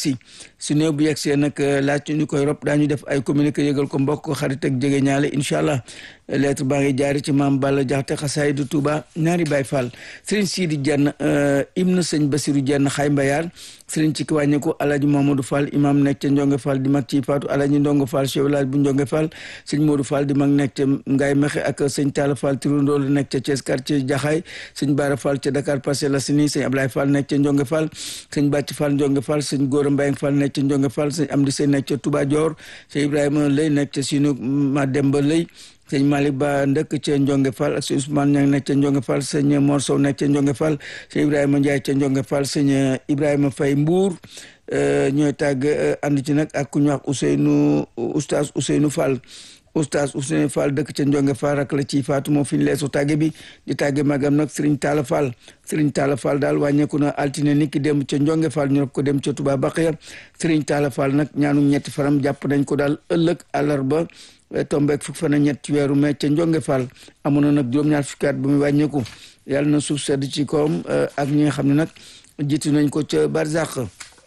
yegsi su néew bu yegsee nag laaj ñu koy rob daañu def ay communiqué yëgal ko mbokk xarit ak jege ñaale incha allah lettre baa ngi jaari ci maam Balla Jaxate xasaayidu Touba ñaari Baay Fall Serigne Sidi Dieng ibn sëñ Basiru Dieng xay mbayaar Serigne ci wàññeeku Alaaji Mamadou Fall imam nekk ca Njonge Fall di mag ci Faatu Alaaji Ndongo Fall chef village bu Njonge Fall sëñ Modou Fall di mag nekk ca Ngaye Mexe ak sëñ Talla Fall Tirondoo la nekk ca Thiès quartier Jaxaay sëñ Bara Fall ca Dakar Parcelles Assainies sëñ Ablaye Fall nekk ca Njonge Fall sëñ Bàcc Fall Njonge Fall sëñ Góora Mbayang Fall nekk ca Njonge Fall sëñ Amdi Sey nekk ca Touba Dior sëñ Ibrahima Lay nekk ca Sinu Mademba Lay sëñ Malick Ba ndëkk ca Njonge Fall ak sëñ Ousmane Niang nekk ca Njonge Fall sëñ Mor Sow nekk ca Njonge Fall sëñ Ibrahima Ndiaye ca Njonge Fall sëñ Ibrahima Faye Mbour ñooy tàgg ànd ci nag ak ku ñu wax Ousseynou oustaz Ousseynou Fall oustaz Ousseynou Fall dëkk ca Njonge Fall rak la ci faatu moo fi ñu leesu tàgge bi di tàgge magam nag Serigne Talla Fall Serigne Talla Fall daal wàññeeku na altine ni ki dem ca Njonge Fall ñu rob ko dem ca Touba Baqiya Serigne Talla Fall nag ñaanu ñetti faram jàpp nañ ko daal ëllëg àllarba tombeek fukk fan ak ñett ci weeru mai ca Njonge Fall amoon na nag juróom-ñaar fukki at ba muy wàññeeku yàlla na suuf sedd ci kawam ak ñi nga xam ne nag jiitu nañ ko ca Barzak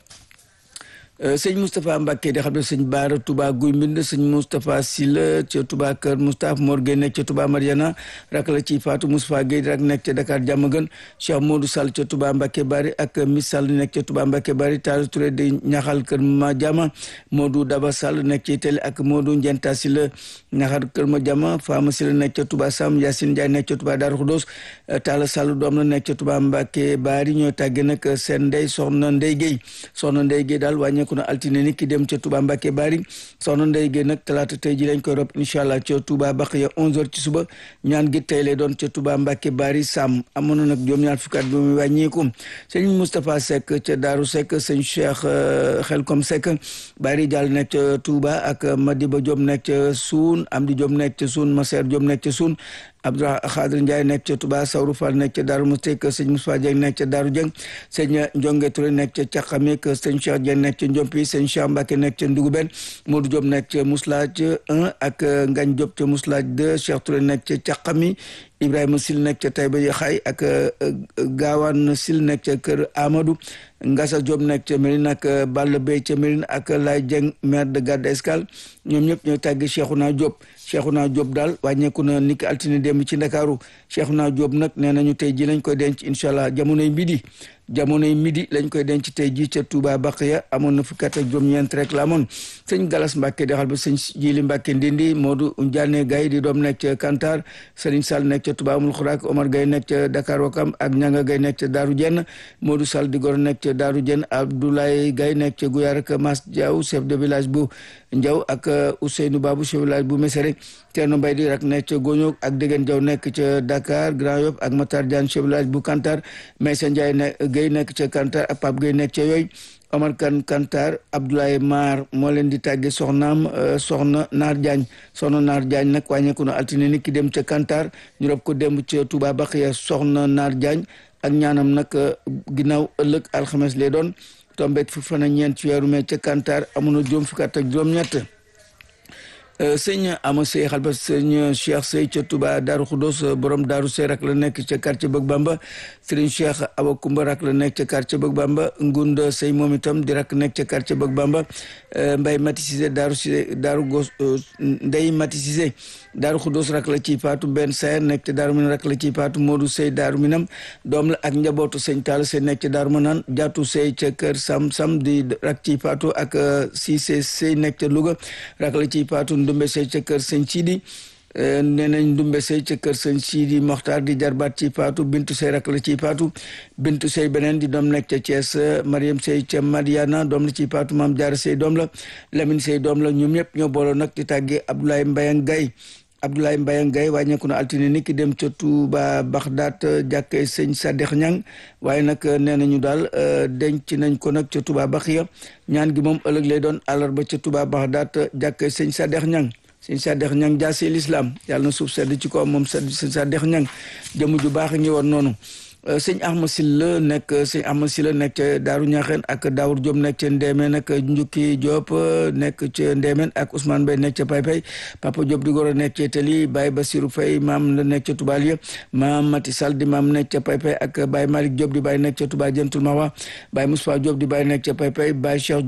sëñ Moustapha Mbacke di xam ne sëñ Baara Touba Guy Mbind sëñ Moustapha Silla ca Touba Kër Moustapha Mor Gueye nekk ca Touba Mariana rak la ci Fatou Moustapha Gueye rak nekk ca Dakar Diamaguène Cheikh Modou Sall ca Touba Mbacke Bari ak Miss Sall nekk ca Touba Mbacke Bari Tall Touré di ñaxal Kër Ma Jama Modou Daba Sall nekk ci Télé ak Modou Ndienta Silla ñaxal Kër Ma Jama Fama Silla nekk ca Touba Sam Yacine Ndiaye nekk ca Touba Darou Khoudoss Talla Sall doom la nekk ca Touba Mbacke Bari ñoo tàgge nag seen ndey soxna Ndey Gueye soxna Ndey Gueye daal wàññeeku na altine ni ki dem ca Touba Mbacke Bari soxna Ndey Gueye nag talaata tey ji lañ koy rob incha allah ca Touba Baqiya 11h ci suba ñaan gi tey lay doon ca Touba Mbacke Bari Sam amoon na nag juróom-ñaar fukki at bi muy wàññeeku sëñ Moustapha Seck ca Daaru Seck sëñ Cheikh Xelkom Seck Bari Diall nekk ca Touba ak Madiba Diop nekk ca Suun Amdi Diop nekk ca Suun Maser Diop nekk ca Suun Abdou Khadir Ndiaye nekk ca Touba Sawru Fall nekk ca Daaru Mustek sëñ Moussa Dieng nekk ca Daaru Dieng sëñ Njonge Touré nekk ca Caqamik sëñ Cheikh Dieng nekk ca Njompi sëñ Cheikh Mbacke nekk ca Nduguben Modou Diop nekk ca Mouslaj 1 ak Ngagne Diop ca Mouslaj 2 Cheikh Touré nekk ca Caqami Ibrahima Sil nekk ca Taïba Yaxaay ak Gaawaan Sil nekk ca Kër Amadou Ngasa Diop nekk ca Mérine ak Balla Bey ca Mérine ak Lay Dieng maire de Gadda Escale ñoom ñëpp ñooy tàggi Cheikhouna Diop Cheikhouna Diop daal wàññeeku na niki altine démb ci Ndakaaru Cheikhouna Diop nag nee nañu tey ji lañ koy denc incha allah jamonoy midi jamonoy midi lañ koy denc tey ji ca Touba Baqiya amoon na fukki at ak juróom-ñeent rek la amoon sëñ Galas Mbacke di xal ba sëñ Jili Mbacke Ndindi Modou Ndiané Gaye di doom nekk ca Kantar Serigne Sall nekk ca Touba Amul Xuraak Omar Gaye nekk ca Dakar Wakam ak Ñanga Gaye nekk ca Daaru Jenn Modou Sall di gor nekk ca Daaru Jenn Abdoulaye Gaye nekk ca Gouyaar ak Mas Diaw chef de village bu Ndiaw ak Ousseynou Babou chef de village bu Mesere Teerno Mbay di rak nekk ca Goñoog ak Degen Diaw nekk ca Dakar Grand Yoff ak Matar Diagne chef de village bu Kantar Maysa Ndiaye ne Gaye nekk ca Kantar ak Pape Gaye nekk ca yooyu Omar Kan Kantar Abdoulaye Mar moo leen di tàgge soxnaam soxna Naar Diagne soxna Naar Diagne nag wàññeeku na altine ni ki dem ca Kantar ñu rob ko démb ca Touba Baxiya soxna Naar Diagne ak ñaanam nag ginnaaw ëllëg alxames lay doon tombeek fu fan ak ñeent ci weeru mai ca Kantar amoon na juróom fukki at ak juróom-ñett sëñ ama sey xal ba sëñ cheikh sey ca touba daaru xudos borom daaru sey rak la nekk ca quartier bëgg bamba sëriñ cheikh awa kumba rak la nekk ca quartier bëgg bamba ngunda sey moom itam di rak nekk ca quartier bëgg bamba mbay mati sisé daaru sisé daaru gos ndey mati sisé daaru xudos rak la ci faatu benn sayer nekk ca daaru minam rak la ci faatu moodu sey daaru minam doom la ak njabootu sëñ taal sey nekk ca daaru manaan jaatu sey ca kër sam sam di rak ci faatu ak sisé sey nekk ca louga rak la ci faatu ndumbe sey ca kër sëñ Sidi nee nañ ndumbe sey ca kër sëñ Sidi Moxtaar di jarbaat ci faatu bintu sey rak la ci faatu bintu sey beneen di doom nekk ca Thiès Mariam sey ca Madiana doom la ci faatu maam Jaara sey doom la Lamine sey doom la ñoom ñëpp ñoo booloo nag di tàggee Abdoulaye Mbayang Gaye Abdoulaye Mbayang Gaye wàññeeku na altine ni ki dem ca Touba Baxdaat jàkkee sëñ Sadex Ñang waaye nag nee nañu daal denc nañ ko nag ca Touba Baxiya ñaan gi moom ëllëg lay doon àllarba ca Touba Baxdaat jàkkee sëñ Sadex Ñang sëñ Sadex Ñang jaasee l'islam yàlla na suuf sedd ci ko moom sëñ Sadex Ñang jëmu ju baax ngi woon noonu sëñ Ahmad Silla nekk sëñ Ahmad Silla nekk ca Daaru Ñaxeen ak Daawur Diop nekk ca Ndéemeen ak Njukki Diop nekk ca Ndéemeen ak Ousmane Bay nekk ca Paypay Papa Diop di goro nekk ca Tali Baye Basirou Faye maam la nekk ca Tubaaliya maam Mati Sall di maam nekk ca Paypay ak Baye Malick Diop di Baye nekk ca Touba Jantul Mawa Baye Moustapha Diop di Baye nekk ca Paypay Baye Cheikh